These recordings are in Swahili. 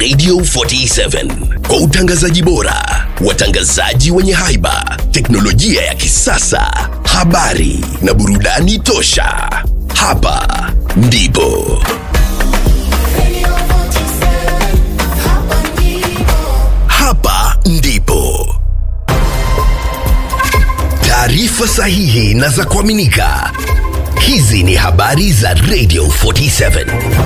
Radio 47 kwa utangazaji bora, watangazaji wenye haiba, teknolojia ya kisasa, habari na burudani tosha. Hapa ndipo hapa ndipo taarifa sahihi na za kuaminika. Hizi ni habari za Radio 47.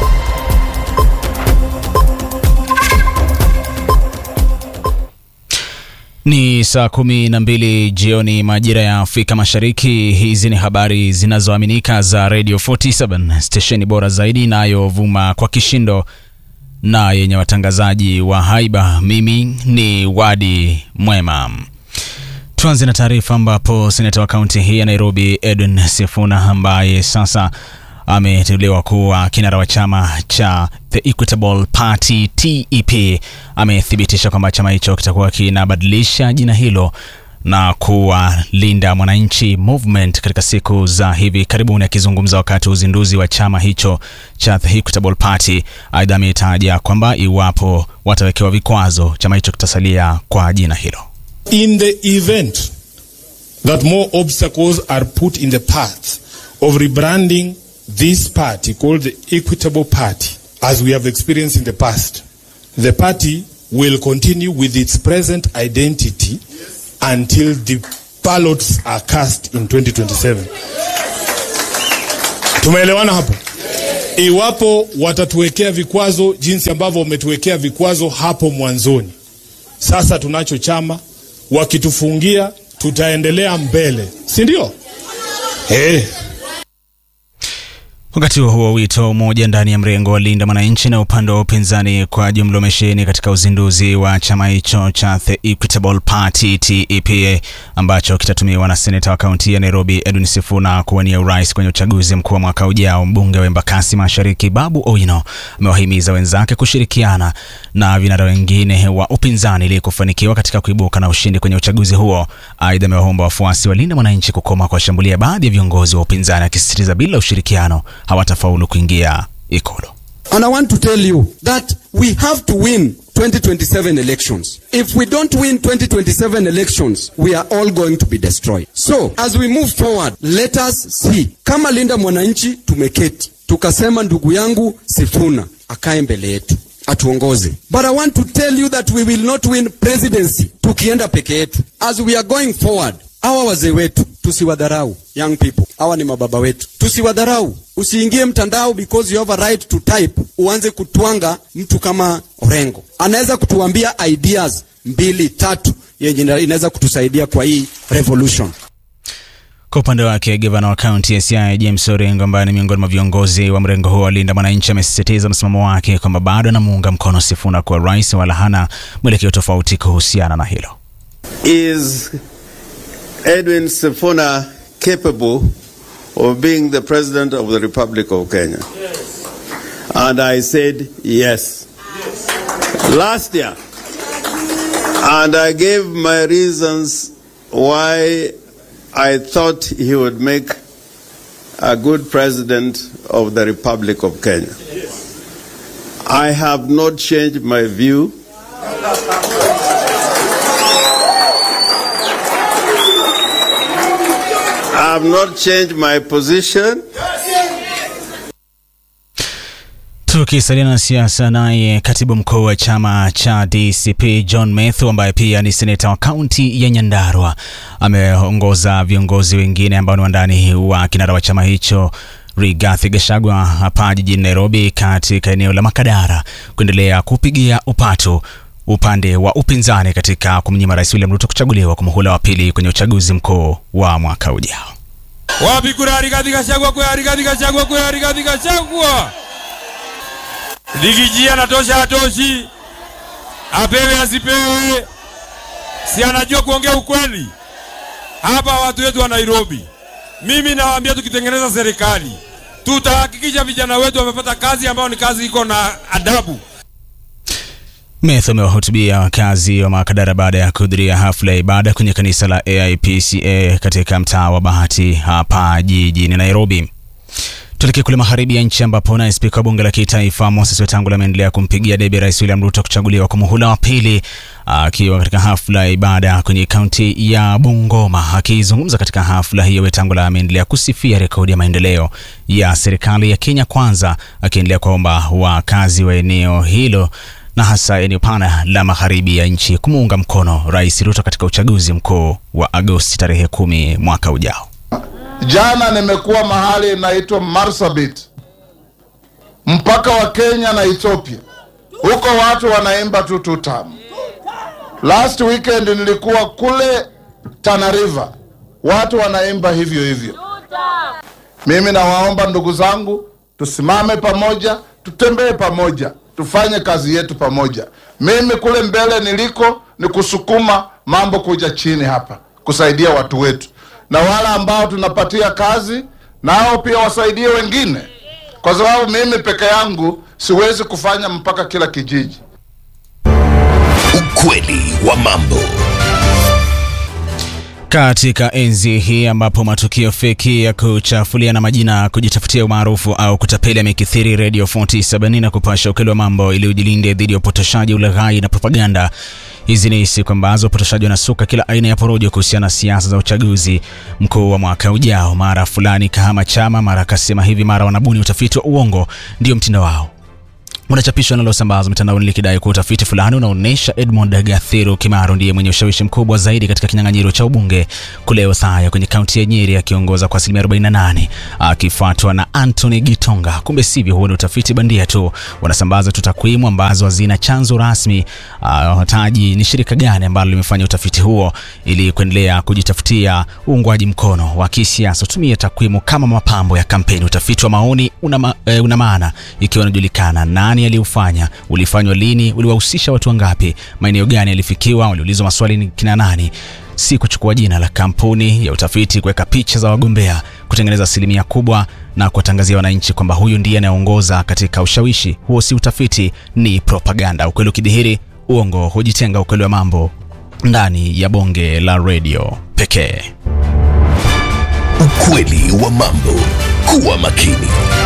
Ni saa kumi na mbili jioni majira ya Afrika Mashariki. Hizi ni habari zinazoaminika za Radio 47, stesheni bora zaidi inayovuma kwa kishindo na yenye watangazaji wa haiba. Mimi ni Wadi Mwema. Tuanze na taarifa ambapo seneta wa kaunti hii ya Nairobi Edwin Sifuna ambaye sasa ameteuliwa kuwa kinara wa chama cha The Equitable Party TEP amethibitisha kwamba chama hicho kitakuwa kinabadilisha jina hilo na kuwa Linda Mwananchi Movement katika siku za hivi karibuni. Akizungumza wakati wa uzinduzi wa chama hicho cha The Equitable Party, aidha ametaja kwamba iwapo watawekewa vikwazo, chama hicho kitasalia kwa jina hilo. In the event that more obstacles are put in the path of rebranding this party called the Equitable Party, as we have experienced in the past, the party will continue with its present identity until the ballots are cast in 2027. Tumeelewana hapo? Iwapo watatuwekea vikwazo jinsi ambavyo wametuwekea vikwazo hapo mwanzoni, sasa tunacho chama, wakitufungia tutaendelea mbele, si ndio? Eh. Wakati huo huo, wito wa umoja ndani ya mrengo wa Linda Mwananchi na upande wa upinzani kwa jumla umesheheni katika uzinduzi wa chama hicho cha The Equitable Party TEP ambacho kitatumiwa na seneta wa kaunti ya Nairobi Edwin Sifuna kuwania urais kwenye uchaguzi mkuu wa mwaka ujao. Mbunge wa Embakasi Mashariki Babu Owino amewahimiza wenzake kushirikiana na vinara wengine wa upinzani ili kufanikiwa katika kuibuka na ushindi kwenye uchaguzi huo. Aidha, amewaomba wafuasi wa Linda Mwananchi kukoma kuwashambulia baadhi ya viongozi wa upinzani, akisisitiza bila ushirikiano hawatafaulu kuingia Ikulu. And I want to tell you that we have to win 2027 elections. If we don't win 2027 elections, we are all going to be destroyed. So, as we move forward, let us see. Kama Linda Mwananchi tumeketi, tukasema ndugu yangu Sifuna akae mbele yetu atuongoze. But I want to tell you that we will not win presidency tukienda peke yetu. As we are going forward, hawa wazee wetu tusiwadharau. Young people, hawa ni mababa wetu, tusiwadharau. Usiingie mtandao because you have a right to type, uanze kutwanga mtu kama Orengo. Anaweza kutuambia ideas mbili tatu yenye inaweza kutusaidia kwa hii revolution. Kwa upande wake gavana wa kaunti ya Siaya James Orengo, ambaye ni miongoni mwa viongozi wa mrengo huo wa Linda Mwananchi, amesisitiza msimamo wake kwamba bado anamuunga mkono Sifuna kuwa rais, wala hana mwelekeo tofauti kuhusiana na hilo. Is Edwin Sifuna capable of being the president of the Republic of Kenya? Yes. And I said yes. yes. Last year. And I gave my reasons why I thought he would make a good president of the Republic of Kenya. Yes. I have not changed my view. I have not changed my position. Tukisalia na siasa, naye katibu mkuu wa chama cha DCP John Methu ambaye pia ni seneta wa kaunti ya Nyandarua ameongoza viongozi wengine ambao ni wandani wa kinara wa chama hicho Rigathi Gachagua hapa jijini Nairobi katika eneo la Makadara kuendelea kupigia upatu upande wa upinzani katika kumnyima Rais William Ruto kuchaguliwa kwa muhula wa pili kwenye uchaguzi mkuu wa mwaka ujao. Wapi kura Rigathi Gachagua, kura Rigathi Gachagua, kura Rigathi Gachagua. Ligiji anatosha atoshi, apewe asipewe, si anajua kuongea ukweli. Hapa watu wetu wa Nairobi, mimi nawaambia, tukitengeneza serikali tutahakikisha vijana wetu wamepata kazi ambayo ni kazi iko na adabu. Methu amewahutubia wakazi wa Makadara baada ya kuhudhuria hafla ya ibada kwenye kanisa la AIPCA katika mtaa wa Bahati hapa jijini Nairobi. Tuelekee kule magharibi ya nchi ambapo naye spika wa bunge la kitaifa Moses Wetangula ameendelea kumpigia debe Rais William Ruto kuchaguliwa kwa muhula wa pili, akiwa katika hafla ya ibada kwenye kaunti ya Bungoma. Akizungumza katika hafla hiyo, Wetangula ameendelea kusifia rekodi ya maendeleo ya serikali ya Kenya Kwanza, akiendelea kuomba wakazi wa eneo hilo na hasa eneo pana la magharibi ya nchi kumuunga mkono Rais Ruto katika uchaguzi mkuu wa Agosti tarehe kumi mwaka ujao. Jana nimekuwa mahali inaitwa Marsabit, mpaka wa Kenya na Ethiopia. Huko watu wanaimba tu tutam. Last weekend nilikuwa kule Tana River, watu wanaimba hivyo hivyo. Mimi nawaomba ndugu zangu, tusimame pamoja, tutembee pamoja, tufanye kazi yetu pamoja. Mimi kule mbele niliko ni kusukuma mambo kuja chini hapa, kusaidia watu wetu na wale ambao tunapatia kazi nao pia wasaidie wengine, kwa sababu mimi peke yangu siwezi kufanya mpaka kila kijiji. Ukweli wa mambo. Katika enzi hii ambapo matukio feki ya kuchafulia na majina kujitafutia umaarufu au kutapeli yamekithiri, Radio 47 na kupasha ukweli wa mambo ili ujilinde dhidi ya upotoshaji, ulaghai na propaganda. Hizi ni siku ambazo upotoshaji wanasuka kila aina ya porojo kuhusiana na siasa za uchaguzi mkuu wa mwaka ujao. Mara fulani kahama chama, mara akasema hivi, mara wanabuni utafiti wa uongo. Ndio mtindo wao unachapishwa linalosambazwa mitandaoni likidai kuwa utafiti fulani unaonyesha Edmond Gathiru Kimaro ndiye mwenye ushawishi mkubwa zaidi katika kinyang'anyiro cha ubunge kule Othaya kwenye kaunti ya Nyeri akiongoza kwa asilimia 48 akifuatwa na Anthony Gitonga. Kumbe sivyo, huo ni utafiti bandia tu, wanasambaza tu takwimu ambazo hazina chanzo rasmi. Hawataji ni shirika gani ambalo limefanya utafiti huo ili kuendelea kujitafutia uungwaji mkono wa kisiasa. Tumia takwimu kama mapambo ya kampeni. Utafiti wa maoni una, ma, eh, una maana ikiwa unajulikana nani aliufanya, ulifanywa lini, uliwahusisha watu wangapi, maeneo gani yalifikiwa, waliulizwa maswali ni kina nani, si kuchukua jina la kampuni ya utafiti, kuweka picha za wagombea, kutengeneza asilimia kubwa na kuwatangazia wananchi kwamba huyu ndiye anayeongoza katika ushawishi. Huo si utafiti, ni propaganda. Ukweli ukidhihiri, uongo hujitenga. Ukweli wa mambo ndani ya bonge la redio pekee. Ukweli wa mambo. Kuwa makini.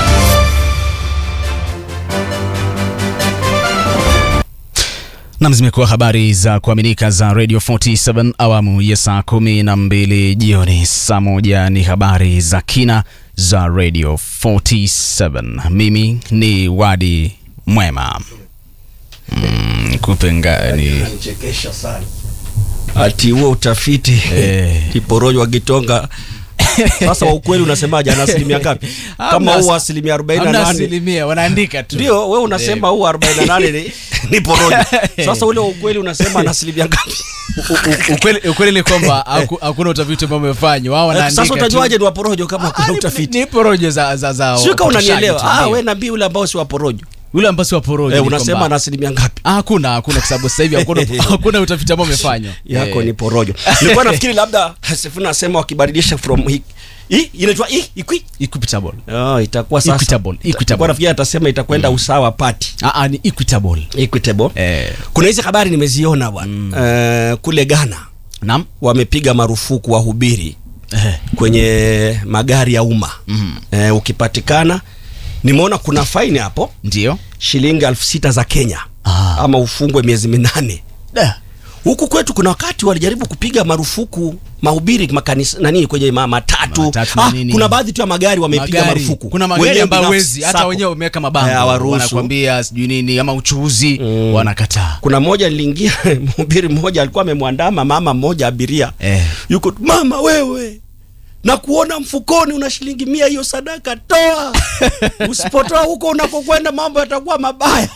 Nam, zimekuwa habari za kuaminika za Radio 47 awamu ya saa kumi na mbili jioni. Saa moja ni habari za kina za Radio 47. Mimi ni Wadi Mwema. Mm, kupengani Chekesha sana ati huo utafiti Eh. kiporojo wa Gitonga. Sasa wa ukweli unasemaje? Ana asilimia ngapi? Kama Hamna huo as- asilimia hamna 48 asilimia, wanaandika tu ndio wewe unasema huo 48 ni, ni porojo. Sasa ule wa ukweli unasema ana asilimia ngapi? U- ukweli, ukweli ni kwamba haku- hakuna utafiti ambao umefanywa. Wao wanaandika Sasa tu. utajuaje ni wa porojo kama Ah, kuna ni- utafiti? Ni porojo za za za. Sio kama wapotoshaji unanielewa. tu, Ah, ndio. wewe nabii ule ambao si wa porojo. Yule ambao si wa porojo Eh, ni unasema kwamba- ana asilimia ngapi? Ah, hakuna hakuna kwa sababu sasa hivi hakuna hakuna utafiti ambao umefanywa. yako Eh. ni porojo. Nilikuwa nafikiri labda Sifuna asema wakibadilisha from hii hii inaitwa hii ikwi equitable. Oh, itakuwa sasa. Equitable, equitable. Nilikuwa nafikiri atasema itakwenda usawa party. Ah, ah, ni equitable. Equitable. Eh. Kuna hizi habari nimeziona bwana. Eh, kule Ghana Naam. wamepiga marufuku wahubiri Eh. kwenye magari ya umma. Eh, ukipatikana nimeona kuna faini hapo Ndio. shilingi elfu sita za Kenya Ah. ama ufungwe miezi minane. Da. Huku kwetu kuna wakati walijaribu kupiga marufuku mahubiri makanisa nani kwenye ma, matatu. Matatu na ah, nini. kuna baadhi tu ya magari wamepiga Magari. marufuku. Kuna magari Wewe ambayo binafsi, wezi hata sako. wenyewe wameweka Eh, mabango. hawaruhusu. Wanakuambia sijui nini ama uchuuzi wanakataa. kuna mmoja niliingia mhubiri mmoja alikuwa amemwandama mama mmoja abiria Eh. yuko mama wewe na kuona mfukoni una shilingi mia hiyo sadaka toa usipotoa huko unakokwenda mambo yatakuwa mabaya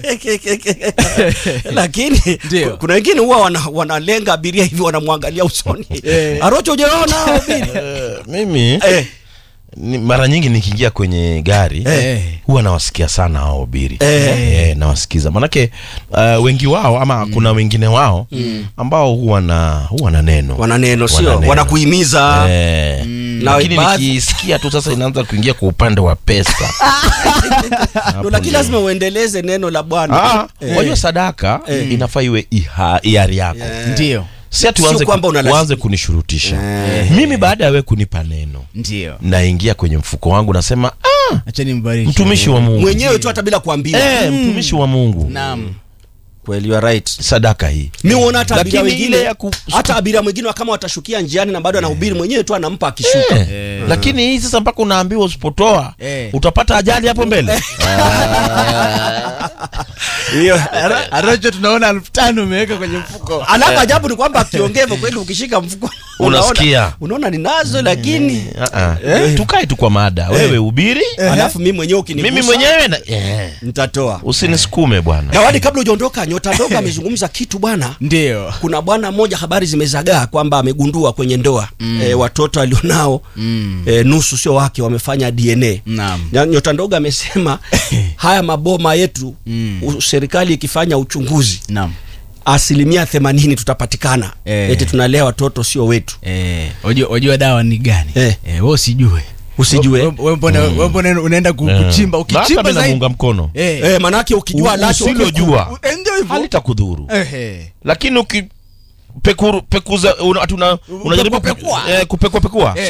lakini Ndio. ku- kuna wengine huwa wana, wanalenga abiria hivi wanamwangalia usoni Eh. arocho ujaona hubiri Eh, mimi eh. ni, mara nyingi nikiingia kwenye gari Eh. huwa nawasikia sana hao wahubiri Eh. eh, nawasikiza manake uh, wengi wao ama kuna wengine wao ambao huwa na huwa na neno wana neno sio Wana neno. wanakuhimiza Eh, Na lakini baadhi- nikisikia tu sasa inaanza kuingia kwa upande wa pesa Ndo, lakini lazima uendeleze neno la bwana Ah, Eh. wajua sadaka inafaa iwe iha- hiari yako Ndio. si ati Sio uanze, kwamba unalazi- uanze kunishurutisha mimi baada ya we kunipa neno Ndio. naingia kwenye mfuko wangu nasema ah, Ah, acheni mbariki mtumishi wa mungu mwenyewe tu hata bila kuambiwa eh, mtumishi wa mungu naam kweli you are right sadaka hii mi uona hata abiria Lakini ile wengine ya ku- hata abiria mwingine kama watashukia njiani na bado anahubiri mwenyewe tu anampa akishuka Eh, lakini hii sasa mpaka unaambiwa usipotoa Eh. utapata ajali hapo mbele hiyo aracho tunaona elfu tano umeweka kwenye mfuko alafu ajabu ni kwamba akiongea hivyo kweli ukishika mfuko Unasikia. unaona, unaona ninazo lakini Ah, ah. tukae tu kwa mada wewe ubiri alafu mimi mwenyewe ukinigusa mimi mwenyewe na eh, nitatoa usinisukume bwana Gawadi, kabla hujaondoka, nyota ndogo amezungumza kitu bwana. ndio Kuna bwana mmoja habari zimezagaa kwamba amegundua kwenye ndoa mm. e, watoto alionao mm. e, nusu sio wake, wamefanya DNA. Naam. Na Nyota ndogo amesema haya maboma yetu Mm. u- serikali ikifanya uchunguzi naam asilimia themanini tutapatikana Eh. eti tunalea watoto sio wetu. Eh, wajua, wajua dawa ni gani Eh. eh, we usijue Usijue. We- we mbona we mbona unaenda ku- Eh. kuchimba Na hata ukichimba mimi zaidi namuunga mkono eh, E, manake ukijua U- lacho usilojua eh, ndio hivyo halitakudhuru eh, eh. lakini uki pekuru, pekuza una, tuna, unajaribu Kupekua. eh, kupekua pekua